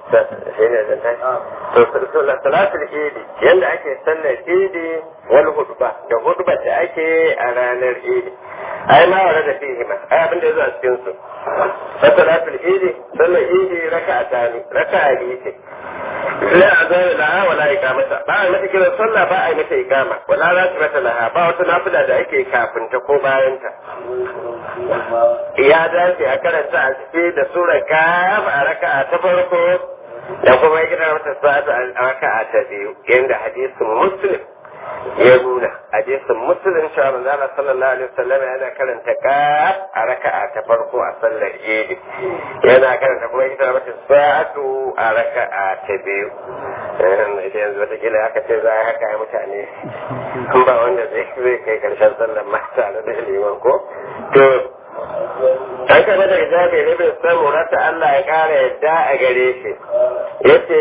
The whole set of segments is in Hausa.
shi ne zan tashi to salatul idi yanda ake sallar idi wal hudba da hudba da ake a ranar idi ai ma wara da fihi ma ai abin da yazo a cikin su salatul idi sallar idi raka'a tani raka'a biyu ce la azana laha wala iqamata ba a mata kiran sallah ba a yi mata iqama wala ratibata laha ba wata nafila da ake kafin ta ko bayan ta ya dace a karanta a cike da sura kaf a raka'a ta farko da kuma ya gina mata sa'atu a raka'a ta biyu yanda hadisin muslim ya nuna hadisin muslim cewa manzo Allah sallallahu alaihi wasallam yana karanta kaf a raka'a ta farko a sallar idi yana karanta kuma ya gina mata sa'atu a raka'a ta biyu ita yanzu wata kila aka ce za a haka ya mutane an ba wanda zai kai karshen sallar mata da liman ko to an kama daga jabi ne bai samu rata Allah ya kara yadda a gare shi yace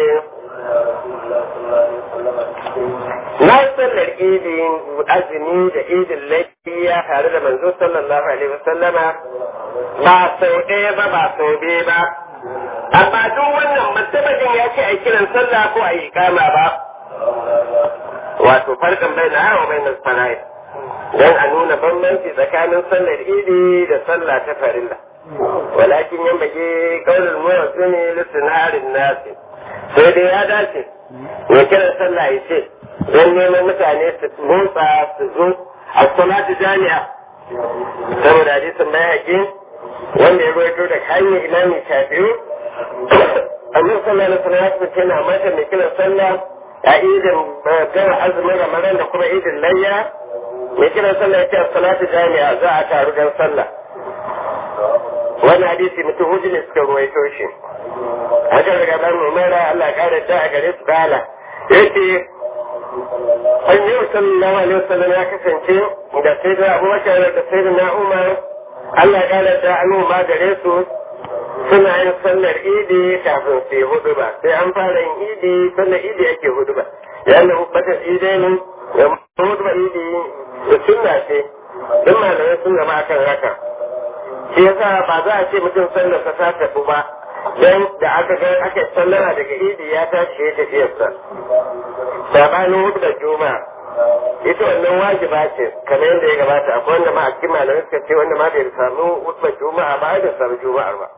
na sallar idin azumi da idin lafiya tare da manzo sallallahu alaihi wasallama ba sau ɗaya ba ba sau biyu ba amma duk wannan mutumin ya ce a kiran sallah ko a yi kama ba wato farkan bai na hawa bai na fara'i don a nuna bambanci tsakanin sallar idi da sallah ta farilla walakin yan bage kaunar muwazzini lisinarin nasi sai dai ya dace ya kiran sallah ya ce don neman mutane su motsa su zo a salatu jami'a saboda hadisin bayaki wanda ya ruwaito da hanyar imami shafi'u annabi sallallahu alaihi wasallam ya fice na mata mai kiran sallah a idin gara azumin ramadan da kuma idin layya mai kiran sallah ya ce salatu jami'a za a taru don sallah wannan hadisi mutum hudu ne suka ruwaito shi haka daga dan umara Allah ya kare ta a gare su kala yace annabi sallallahu alaihi wasallam ya kasance da sai da abubakar da sai da na umar Allah ya kare ta anu ma gare su suna yin sallar idi kafin su yi hudu ba sai an fara yin idi sallar idi ake hudu ba yayin da hubbatar idai ne ya hudu ba idi da sunna ce duk malamai sun gaba akan haka shi yasa ba za a ce mutum sallar sa ta tafi ba dan da aka ga aka sallara daga idi ya tashi ya tafiyarsa sabanin hudu da juma'a ita wannan wajiba ce kamar yadda ya gabata akwai wanda ma a cikin malamai suka ce wanda ma bai samu hudu juma'a ba da samu juma'ar ba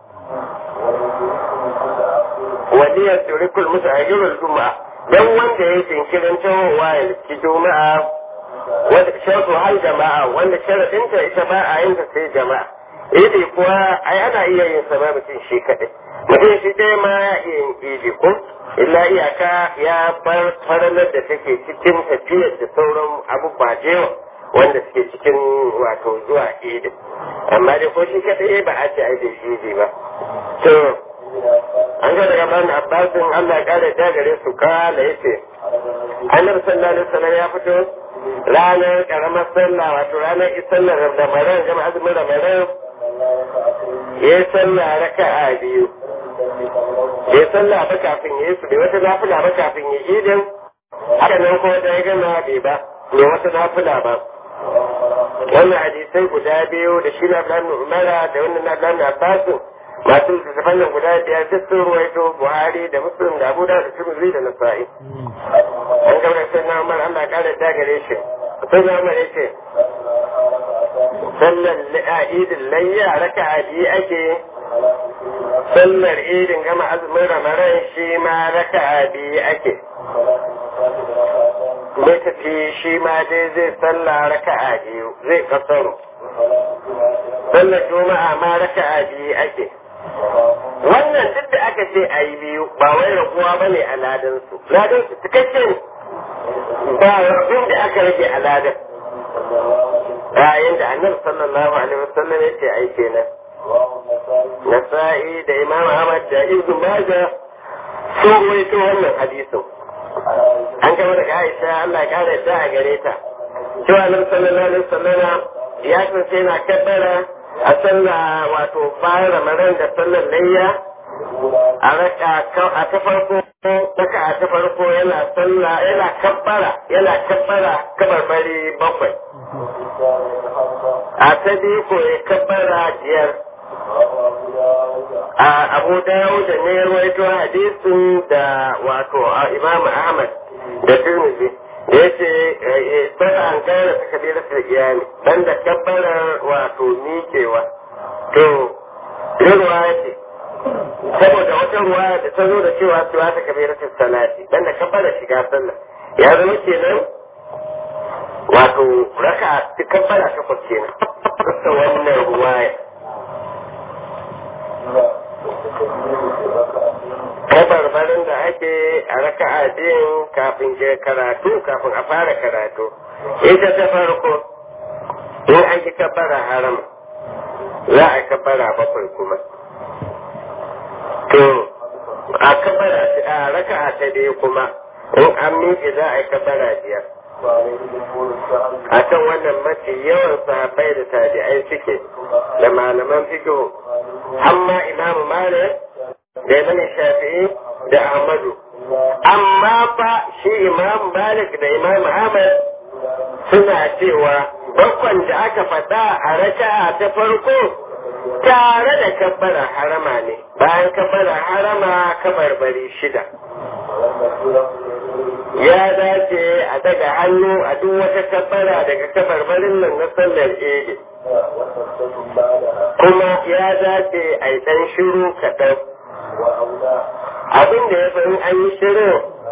wani ya tsiri kul musu a juma'a dan wanda ya jinkirin tawowa ya ci juma'a wanda shartu hal jama'a wanda sharadinta ita ba a yin ta sai jama'a idi kuwa ai ana iya yin sa ba mutum shi kaɗai mutum shi ɗaya ma ya iya yin idi ko illa iyaka ya bar faralar da take cikin tafiyar da sauran abubuwa da yawa wanda suke cikin wato zuwa idi amma dai ko shi kaɗai ba a ce ai da idi ba to an ga daga bani abbasin Allah ya kare da gare su kala yace annabi sallallahu alaihi wasallam ya fito ranar karamar sallah wato ranar sallar ramadan jama azumin ramadan ya yi sallah raka'a biyu ya yi sallah ba kafin ya yi su bai wata nafila ba kafin ya idin haka nan kuma da ya gama bai ba bai wata nafila ba wannan hadisai guda biyu da shi na Abdullahi Umara da wannan na Abdullahi Abbasin masu littattafan nan guda biyar duk sun ruwaito Buhari da Muslim da Abu Dawud da Tirmidhi da Nasa'i an gaba sai na Umar Allah ya kare ta gare shi sai na Umar yace sallar idin layya raka'a biyu ake sallar idin gama azumin ramadan shi ma raka'a biyu ake lokaci shi ma dai zai salla raka'a biyu zai kasaro sallar juma'a ma raka'a biyu ake wannan duk da aka ce a yi biyu ba wai raguwa ba ne a ladansu ladansu cikakken ba rabin da aka rage a ladan bayan da annabi sallallahu alaihi wasallam ya ce ai kenan nasa'i da imam ahmad da ibnu majah sun rawaito wannan hadisin an gama daga aisha Allah ya kare ta a gare ta cewa annabi sallallahu alaihi wasallam ya kasance yana kabbara a sallah wato bayan ramadan da sallar layya a raka a ta farko raka a ta farko yana sallah yana kabbara yana kabbara kabarbari bakwai a ta biyu ko ya kabbara biyar a abu dawud ne ya rawaito hadisin da wato imam ahmad da tirmidhi da yace ba an gane ta kabila ta iyali dan da kabbarar wato miƙewa to ruwaya ce saboda wata ruwaya da ta zo da cewa cewa ta kabila ta salati dan da kabbarar shiga sallah ya zama kenan wato raka kabbara takwas kenan ta wannan ruwaya kabarbarin da ake a raka'a biyun kafin je karatu kafin a fara karatu ita ta farko in an yi kabbara haram za a kabbara bakwai kuma to a kabbara a raka'a ta biyu kuma in an miƙe za a yi kabbara biyar a kan wannan mafi yawan sahabbai da tabi'ai suke da malaman fiqh amma imamu malik da imam shafi'i da ahmadu amma fa shi imam malik da imam ahmad suna cewa bakwan da aka faɗa a raka'a ta farko tare da kabbara harama ne bayan kabbara harama kabarbari shida ya dace a daga hannu a duk wata kabbara daga kabarbarin nan na sallar idi kuma ya dace a yi ɗan shiru kaɗan abin da ya fi an yi shiru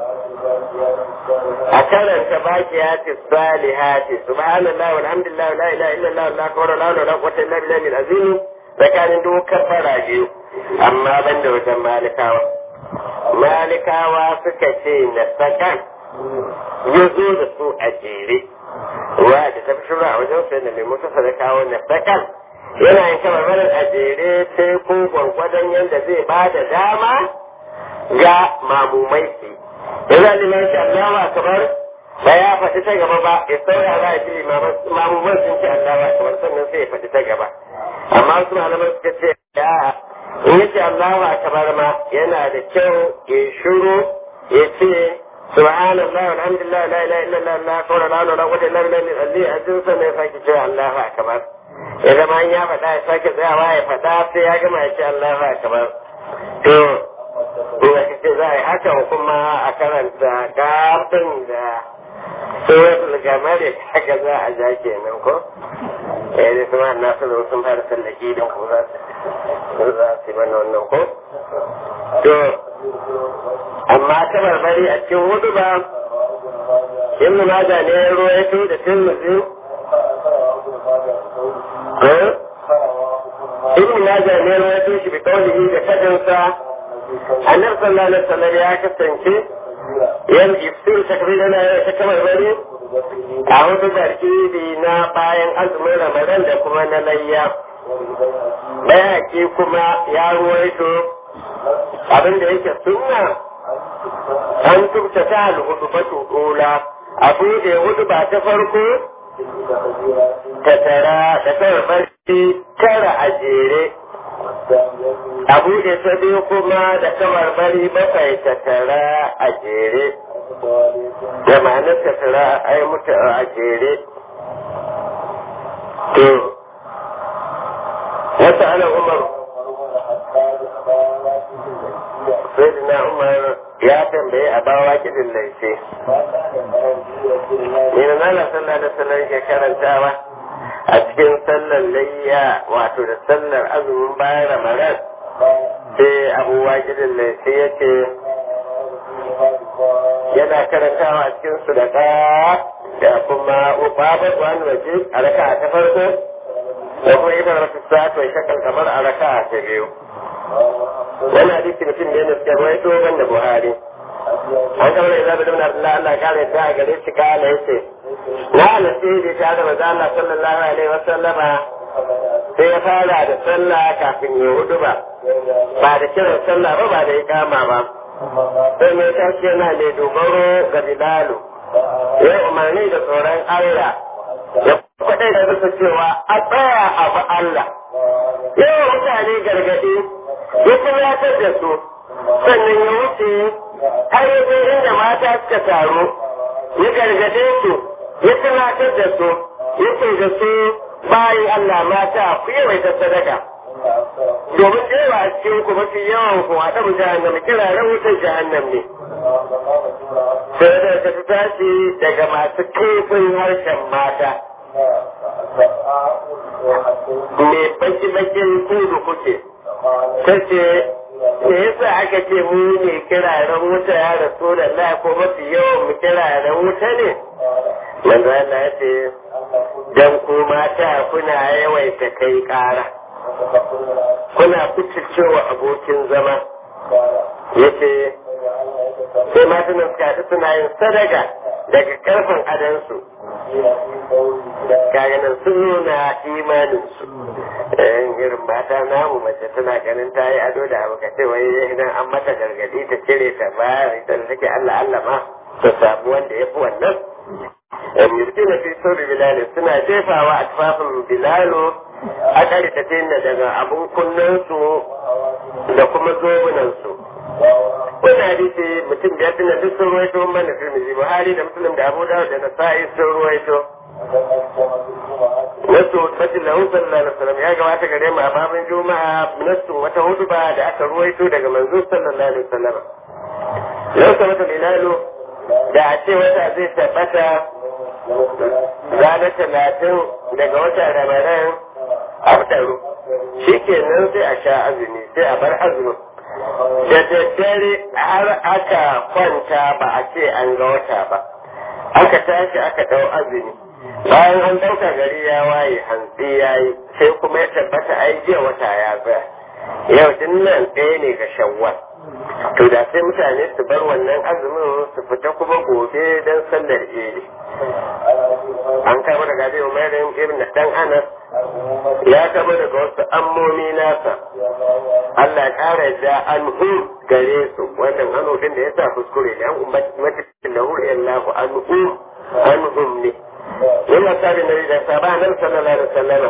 a karanta bakiyati salihati subhanallah walhamdulillah la ilaha illallah la akbar la la quwwata illa billahi al-azim tsakanin duk kabbara biyu amma banda wajen malikawa malikawa suka ce na sakan ya zo da su a jere wa da ta fi shura a wajen sai da mai mutu sadakawa na sakan yana yin kamar marar a jere sai ko gwargwadon yadda zai ba da dama ga mamumai su yana liman shi Allahu akbar ba ya faɗi ta gaba ba ya saurara ya ji mamuman sun ce Allahu akbar sannan sai ya faɗi ta gaba amma su malaman suka ce ya in yace Allahu akbar ma yana da kyau ya shiru ya ce subhanallah alhamdulillah la ilaha illallah la hawla wala quwwata illa billah alli ajin sa ne sake cewa Allahu akbar ya zama ya faɗa ya sake tsayawa ya faɗa sai ya gama ya ce Allahu akbar to ina kace za a yi haka kuma a karanta kafin da suratul gamari haka za a ja kenan ko eh da kuma na su da sun fara sallaki don ko za su za su yi mana wannan ko to amma ta barbari a cikin hudu ba ibnu maja ne ya ruwaito da tirmidhi ibnu maja ne ya ruwaito shi bi kaulihi da fadinsa annabi sallallahu alaihi wasallam ya kasance yan iftir takbir yana ta kamar bari a hudu barkidi na bayan azumin ramadan da kuma na layya bayaki kuma ya ruwaito abin da yake sunna an tubta ta alhudu batu dola abu da hudu ba ta farko ta tara da kawai barci tara a jere a buɗe ta biyu kuma da kamar bari bakwai ta tara a jere da ma'anar ta tara a yi mutu a jere to wata ana umar sai na umar ya tambaye a bawa kidin laice ne na nana sallah da sallar ke karantawa a cikin sallar layya wato da sallar azumin bayan ramadan sai abubuwa gidan da sai ya ce yana karantawa a cikin su da da kuma babar wani waje a raka ta farko da kuma ibar rasu sa'at mai shakal kamar a raka ta biyu wani hadisi mutum da yana suka ruwaito ban da buhari an kamar da zaɓi da Allah Allah kare ta a gare shi kala yace na nasiri ta da maza Allah sallallahu alaihi wa sallama sai ya fara da sallah kafin ya hudu ba ba da kiran sallah ba ba da ikama ba sai mai tashi yana mai dogaro ga bilalu ya umarni da tsoron Allah ya kwaɗai da bisa cewa a tsaya a ba Allah yawan mutane gargaɗi ya tunatar da su sannan ya wuce har ya je inda mata suka taru ya gargaɗe su ya tunatar da su ya ce da su bayan Allah mata ku yawaita sadaka domin da yawa a cikin ku mafi yawan ku a ɗabu jahannam kiraren wutar jahannam ne sai da ta tashi daga masu kaifin harshen mata me baki-bakin kudu kuke ta ce me yasa aka ce mu ne kiraren wuta ya rasu da la ko mafi yawan mu kiraren wuta ne manzo Allah ya ce dan ku mata kuna yawaita kai ƙara kuna cewa abokin zama yace sai matan suka haɗu suna yin sadaka daga karfin adansu kaga nan sun nuna imaninsu irin mata namu mace tana ganin ta yi ado da abu kace wai idan an mata gargadi ta cire ta bayar ita da take Allah Allah ma ta samu wanda ya fi wannan yurkina fi sauri bilal suna jefawa a tufafin bilalo a karkace daga abun kunnensu da kuma zobunansu wani hadisi mutum biyar din duk sun ruwaito mana tirmidhi buhari da muslim da abu dawud da nasa'i sun ruwaito wasu fatin lahu sallallahu alaihi wasallam ya gabata gare mu a babin juma'a nasu wata huduba da aka ruwaito daga manzo sallallahu alaihi wasallam lau sabata bilalu da a ce wata zai tabbata ranar talatin daga watan ramadan abdaru shi kenan sai a sha azumi sai a bar azumin da daddare har aka kwanta ba a ce an ga wata ba aka tashi aka ɗau azumi bayan an ɗauka gari ya waye hantsi ya yi sai kuma ya tabbata ai jiya wata ya tsaya yau din nan ɗaya ne ga shawwal to da sai mutane su bar wannan azumin su fita kuma gobe don sallar idi an kama daga zai umarin ibn dan anas ya kama daga wasu ammomi nasa Allah ƙara da anhu gare su wannan anu din da ya sa kuskure ne an ummati lahu illahu anhu anhum ne yana sabi na da sabanan sallallahu alaihi wasallam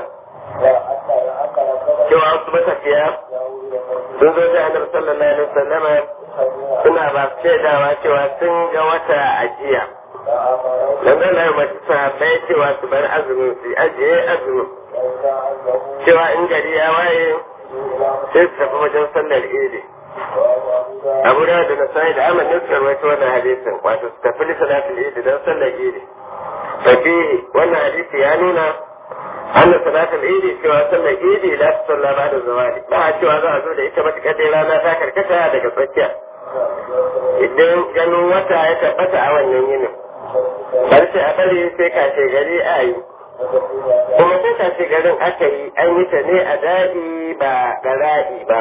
cewa wasu matafiya sun zo da annabi sallallahu alaihi wasallam suna ba su shaidawa cewa sun ga wata a jiya dan zan lai masu sahabbai cewa su bar azumin su ajiye azumin cewa in gari ya waye sai su tafi wajen sallar idi abu da da nasai da aman ne suka rawaito wannan hadisin wato su tafi salatul idi don sallar idi fafihi wannan hadisi ya nuna anna salatul idi cewa sallar idi la ta salla ba da zawali ba a cewa za a zo da ita matuƙar dai rana ta karkata daga tsakiya idan ganin wata ya tabbata a wannan yinin bar sai a bari sai kashe gari a yi kuma sai kashe garin aka yi an yi ta ne a daɗi ba gara'i ba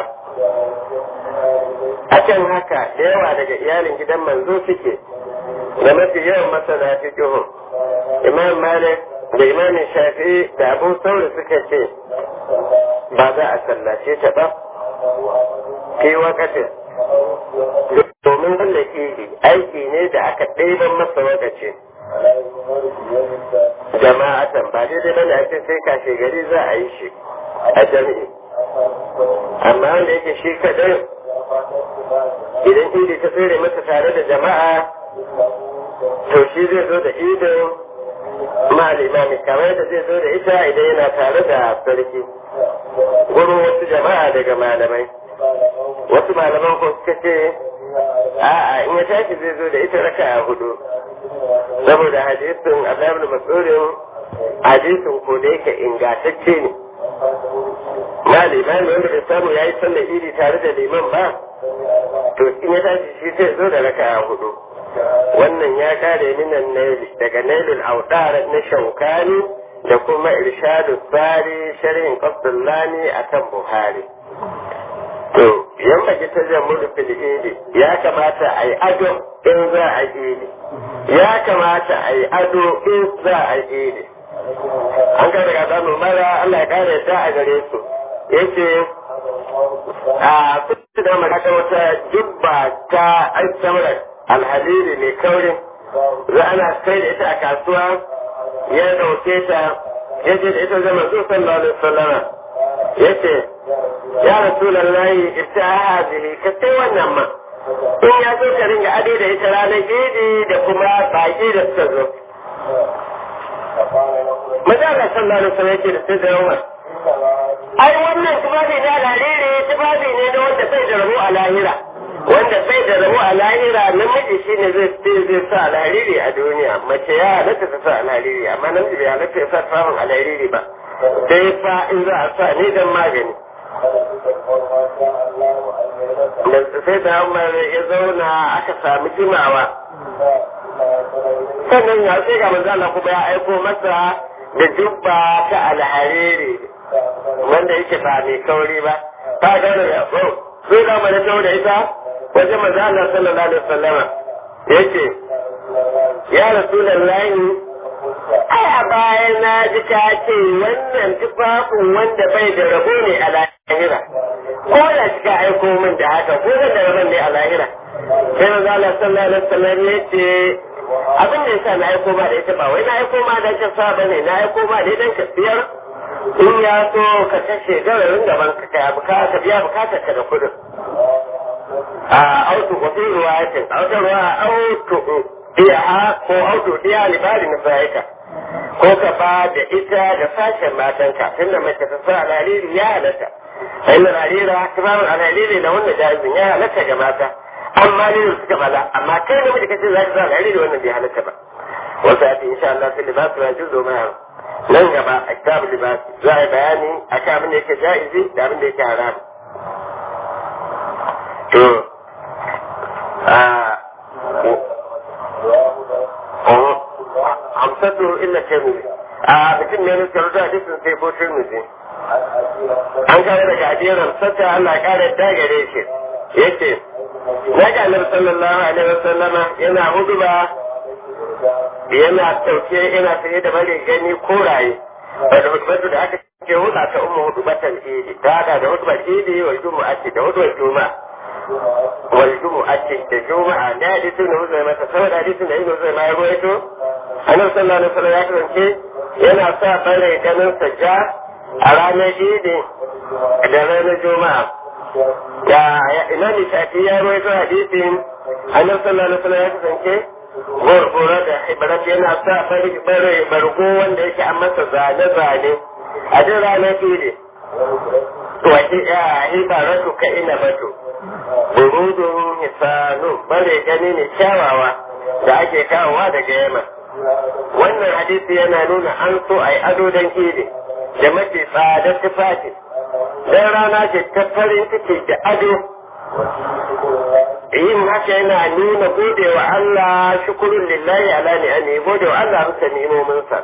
akan haka da yawa daga iyalin gidan manzo suke da mafi yawan masana fiqhun imam malik da imam shafi da abu sauri suka ce ba za a sallace ta ba fi wakatin domin wallake aiki ne da aka ɗaiban masa wakace jama'atan ba daidai ba da ake sai kashe gari za a yi shi a jami'i amma wanda yake shi kaɗai idan idi ta tsere masa tare da jama'a to shi zai zo da idin malimami kamar da zai zo da ita idan yana tare da sarki gurin wasu jama'a daga malamai wasu malaman ko suka ce a'a in ya tashi zai zo da ita raka a hudu saboda hadisin azabul mas'ulin hadisin ko da yake ingantacce ne na limami wanda bai samu ya yi sallar iri tare da liman ba to in ya tashi shi zai zo da raka a hudu wannan ya kare minan naili daga nailul audar na shaukani da kuma irshadu tsari sharhin qasdullani akan buhari to yan baki ta jammulu fil idi ya kamata a yi ado in za a idi ya kamata a yi ado in za a idi an kai daga zanu mara Allah ya kare ta a gare su yace a fitu da maka wata jubba ta aisamar alhalili mai kaurin za ana kai da ita a kasuwa ya dauke ta ya ce da ita zama su sallallahu alaihi wasallama yace ya rasulallahi ita hadhihi ka sai wannan ma in ya zo ka ringa ade da ita ranar idi da kuma baki da suka zo maza Allah sallallahu alaihi wasallam yake da sai da yawa ai wannan tufafi na alhariri tufafi ne na wanda bai da rabo a lahira wanda bai da rabo a lahira namiji shine zai zai sa alhariri a duniya mace ya halatta ta sa alhariri amma namiji bai halatta ya sa tufafin alhariri ba sai fa in za a sa ne dan magani da sai da Umar ya zauna aka sami jimawa sannan ya sai ga manzo Allah kuma ya aiko masa da jubba ta alhariri wanda yake ba mai kauri ba ta ga da ya so sai da mana tawo da ita wajen manzo Allah sallallahu alaihi wasallama yace ya rasulullahi ai a baya na ji ka ce wannan tufafin wanda bai da rabo ne a lahira ko da kika aiko min da haka ko da rabon ne a lahira sai manzo Allah sallallahu alaihi wasallam yace abin da yasa na aiko ma da ita ba wai na aiko ma da ka sa bane na aiko ma da idan ka siyar in ya so ka kashe gararin gaban ka kai bukata biya bukatar ka da kudin a auto ko fi ruwayatin auto ruwa auto iya ko auto iya libari na sa'ika ko ka ba da ita da sashen matanka tunda mace ta sa alaliri ya halatta inna alalira kibarun alaliri na wannan jahizin ya halatta ga mata amma ne suka bala amma kai da muke kace za ka sa alaliri wannan bai halatta ba wasu ati insha Allah sai libasu ya juzo ma nan gaba a kitabul libas za a yi bayani akan abin da yake jaizi da abin da yake haram to hamsatu illa tirmidhi a mutum ne ne karuta hadisin sai ko tirmidhi an kare daga ajiyar hamsata Allah kare da gare shi yace na ga annabi sallallahu alaihi wasallama yana huduba yana tauke yana tsaye da bare gani koraye da hudubatu da aka ce huda ta ummu hudubatan idi ta da da hudubar idi wal jumu'ati da hudubar juma'a wal jumu'ati da juma'a da hadisin da huzai mata saboda hadisin da ibnu zai ma ya ruwaito annabi sallallahu alaihi wasallam ya kasance yana sa bare ganin sajja a ranar idi da ranar juma'a da imam shafi ya ruwaito hadisin annabi sallallahu alaihi wasallam ya kasance gurgura da ibarat yana sa bare bargo wanda yake an masa zane-zane a duk ranar idi wace ya ibaratu ka ina batu burudun hisanu bare gani ne kyawawa da ake kawowa daga yamma wannan hadisi yana nuna an so a yi ado don idi da mafi tsadar tufafi don rana ce ta farin ciki da ado yin haka yana nuna gode wa Allah shukurun lillahi ala ni'ami gode wa Allah bisa ni'imominsa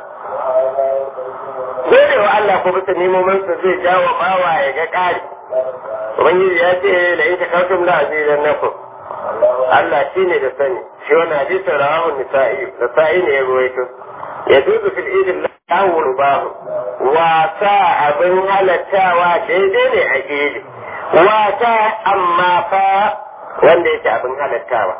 gode wa Allah ko bisa ni'imominsa zai jawo bawa ya ga ƙari ubangiji ya ce la in takartum la azizan nakum Allah shine da sani shi wannan hadisin rawahu nisa'i nisa'i ne ya ruwaito ya dubu fil idin lahu rubahu wasa abin halattawa daidai ne a idi wasa amma fa wanda yake abin halattawa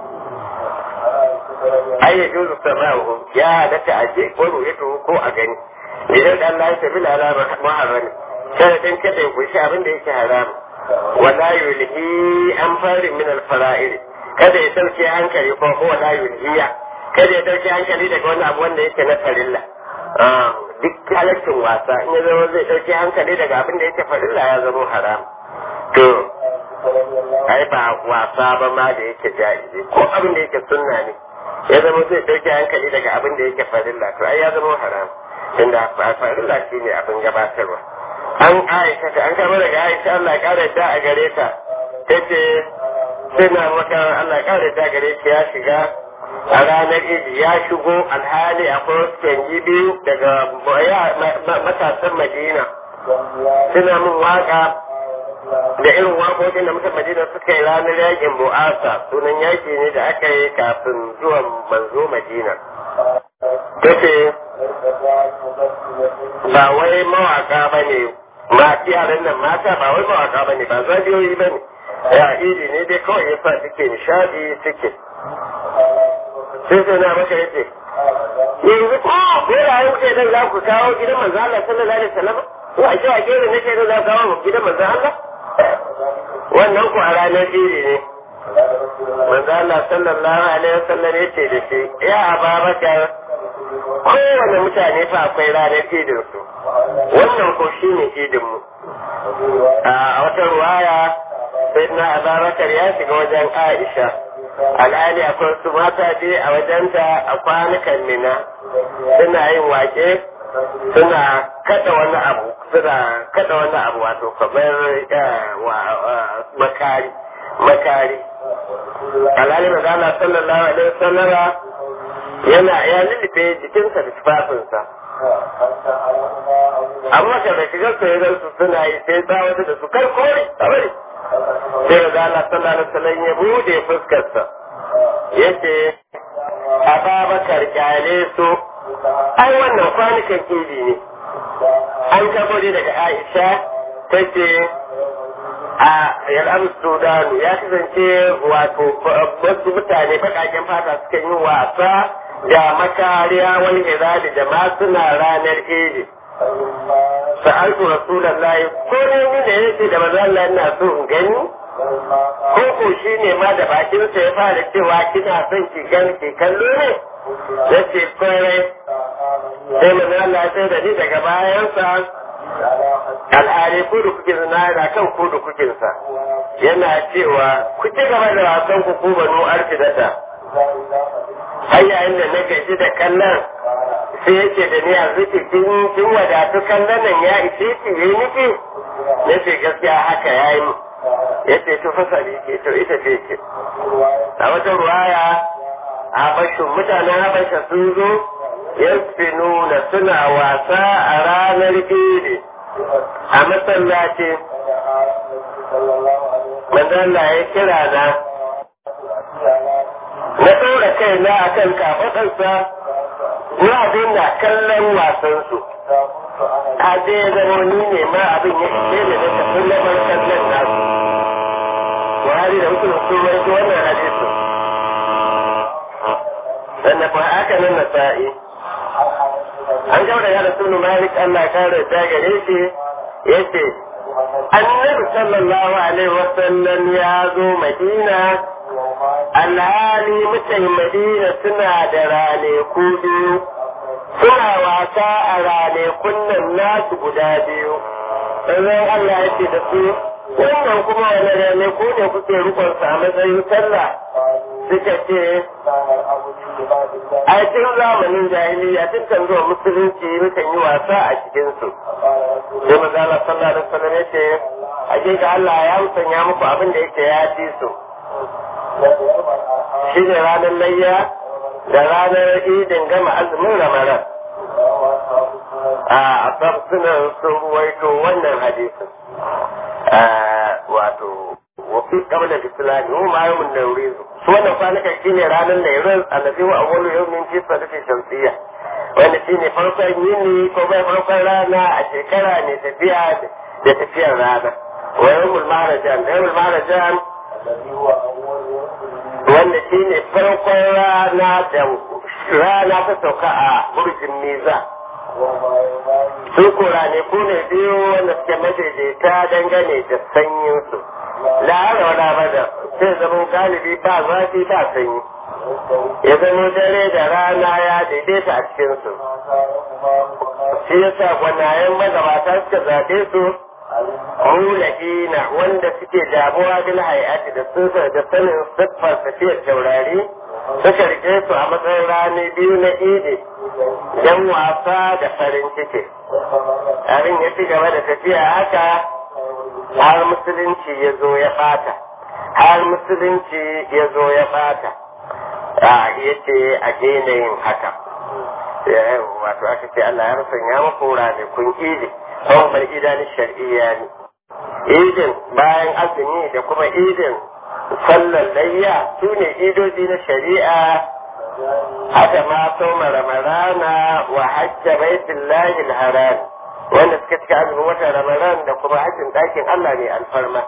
ai ya juzu sama'uhu ya halatta a je ko ru'yatu ko a gani idan da Allah ya tafi ala muharrami sharadin kada ya kushi abin da yake haram wala yulhi an fari min al-fara'id kada ya dauke hankali ko ko wala yulhiya kada ya dauke hankali daga wani abu wanda yake na farilla duk halaccin wasa in ya zama zai dauke hankali daga abin da yake farilla ya zama haram to ai ba wasa ba ma da yake jaizi ko abin da yake sunna ne ya zama zai dauke hankali daga abin da yake farilla to ai ya zama haram tunda farilla shi ne abin gabatarwa an aisha ta an kama daga aisha Allah ya kare da a gare ta tace sai na maka Allah ya kare da gare shi ya shiga a ranar idi ya shigo alhali akwai wasu canji biyu daga matasan madina suna min waka da irin waƙoƙin da mutan madina suka yi ranar yakin bu'asa sunan yaki ne da aka yi kafin zuwan manzo madina tace ba wai mawaka ba ne ma yaran nan mata ba wai mawaka ba ne ba zabiyoyi ba ne ya idi ne dai kawai ya sa suke nishadi suke sai sai na maka yace yanzu ko ko da yau ke dan za ku kawo gidan manzo Allah sallallahu alaihi wasallam ko a cewa ke ne ke za ku kawo gidan manzo Allah wannan ku a ranar idi ne manzo Allah sallallahu alaihi wasallam yace da shi ya Ababakar kowane mutane fa akwai ranar idin su wannan ko shine idin mu a wata ruwaya sai na ababakar ya shiga wajen aisha alhali akwai su mata je a wajenta a kwanukan mina suna yin wake suna kada wani abu suna kada wani abu wato kamar makari makari alhali magana sallallahu alaihi wasallama yana ya lullufe jikinsa da tufafinsa amma ka da shigar su ya su suna yi sai tsawata da su kai kore a bari sai ga Allah sallallahu alaihi wasallam ya bude fuskarsa yace Ababakar kyale su ai wannan kwanukan idi ne an kabo daga Aisha tace a yal'am Sudan ya kasance wato wasu mutane bakaken fata suka yi wasa da makariya wani hizali da ma suna ranar idi sa'altu rasulullahi ko ne ni da yake da manzo Allah ina so in gani ko ko shi ne ma da bakin sa ya fara cewa kina son ki gani ki kallo ne yace kore sai manzo Allah sai da ni daga bayan sa al'ari ko da kuke zina da kan ko da kuke sa yana cewa ku ci gaba da wasan ku ku banu arfidata har yayin da na gaji da kallon sai yake da ni yanzu ki kin kin wadatu kallon nan ya ishe ki yi miki na ce gaskiya haka ya yi ya ce to fasali ke to ita ce ce a wata ruwaya habashin mutanen habasha sun zo yasfinuna suna wasa a ranar idi a masallaci manzalla ya kira na na ɗora kaina a kan kafaɗarsa na abin na kallon wasansu a je zama ni ne ma abin ya ishe da na tafi lamar kallon nasu buhari da mutum sun rawaito wannan hadisu sannan fa haka nan na sa'i an gaba da ya da sunu malik allah kare ta gare shi ya ce annabi sallallahu alaihi wasallam ya zo madina alhali mutan madina suna da ranaku biyu suna wasa a ranakun nan nasu guda biyu sannan Allah ya ce da su wannan kuma wani ranaku ne kuke rukunsa a matsayin sallah suka ce a cikin zamanin jahiliya tun kan zuwa musulunci mukan yi wasa a cikinsu sai mazala sallallahu alaihi wasallam ya ce hakika Allah ya musanya muku abin da yake ya ci su shi ne ranar layya da ranar idin gama azumin ramadan a asab suna sun ruwaito wannan hadisin wato wafi kabla islami mu ma yamun da wuri su wannan kwanukan shi ne ranar da yanzu annabi wa awwalu yawmin fi sadaqati shamsiyya wanda shi ne farkon yini ko bai farkon rana a shekara ne tafiya da tafiyar rana wa yawmul mahrajan da yawmul mahrajan wanda shi ne farkon rana da rana ta sauka a burjin miza su kura ne ku ne biyu wanda suke madaidaita dangane da sanyinsu la'ara wala bada sai zama galibi ba zafi ba sanyi ya zama dare da rana ya daidaita a cikinsu shi yasa gwanayen magabata suka zaɓe su mulahina wanda suke damuwa bil hayati da sun da sanin siffar tafiyar taurari suka rike su a matsayin rani biyu na idi don wasa da farin ciki abin ya ci gaba da tafiya haka har musulunci ya zo ya fata har musulunci ya zo ya fata a ya ce a daina yin haka wato aka ce Allah ya rusanya muku ranakun idi kawai bar idanun shar'iyya ne idin bayan azumi da kuma idin sallar layya su ne idoji na shari'a haka ma soma ramadana wa hajja baitullahi haram wanda suka cika azumin watan ramadan da kuma hajjin ɗakin Allah ne alfarma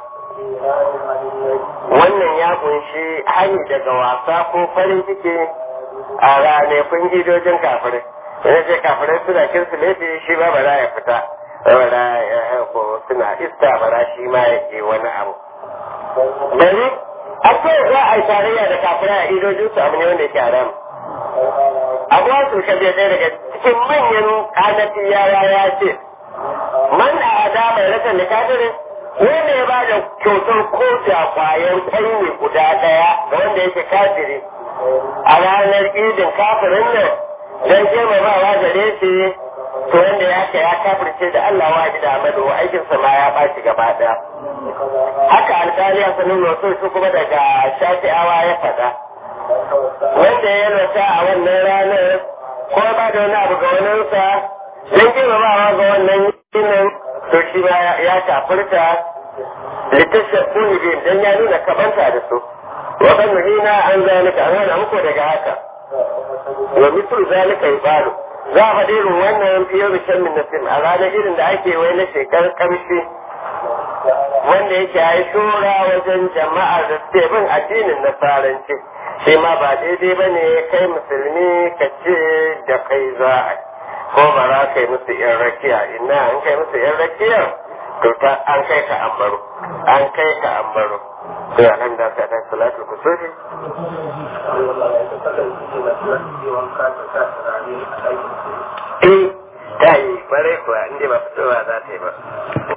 wannan ya kunshi hani daga wasa ko farin ciki a ranakun idojin kafirai yana ce kafirai suna kirsimeti shi ba ba za ya fita bara ko suna ista bara shi ma yake wani abu bari akwai za a yi tarayya da kafirai a idojin su abu ne wanda yake haram abuwa su kaje ɗaya daga cikin manyan kanafiyawa ya ce man a da mai rasa da kafirin wanda ya bada kyautar ko da kwayan kwai ne guda daya ga wanda yake kafiri a ranar idin kafirin nan don girmamawa gare shi to wanda ya ka ya kafirce da Allah wa da amadu aikinsa ma ya baci gaba daya haka alƙali a sanin wasu su kuma daga shafi'awa ya faɗa wanda ya rasa a wannan ranar ko ba da wani abu ga waninsa don girmamawa ga wannan yinin to shi ma ya kafirta littafin kuni bin don ya nuna kabanta da su wakan nuhina an zalika an hana muku daga haka wa mitul zalika yubalu za a faɗi irin wannan fiye da shan min nasim a ranar irin da ake wai na shekar kamshi wanda yake yi shura wajen jama'ar da suke bin addinin nasaranci shi ma ba daidai ba ne kai musulmi ka ce da kai za a ko ba za ka yi musu yan rakiya ina an kai musu yan rakiya to ta an kai ka ambaro an kai ka ambaro to nan da ta dan salatu kusufi eh ta yi bare kuwa inda ba fitowa za ta yi ba